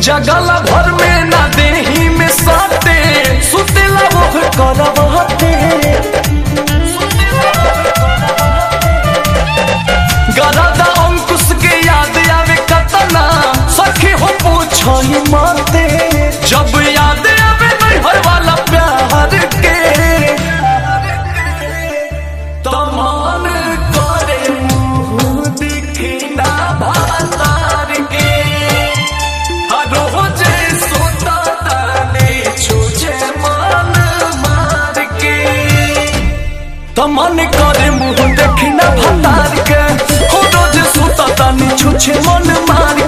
जगल भर में ना देही में साते सुतेला वो करवाते गरादा अंकुश के याद आवे कतना सखी हो पूछो ही माते जब याद आवे नैहर वाला प्यार के तमान करे मुंह दिखी ना भातार के हर रोजे सोता ताने छूछे मान मार के तमन करे मुंह देखी ना भतार के हो रोज सुता तानी छुछे मन मार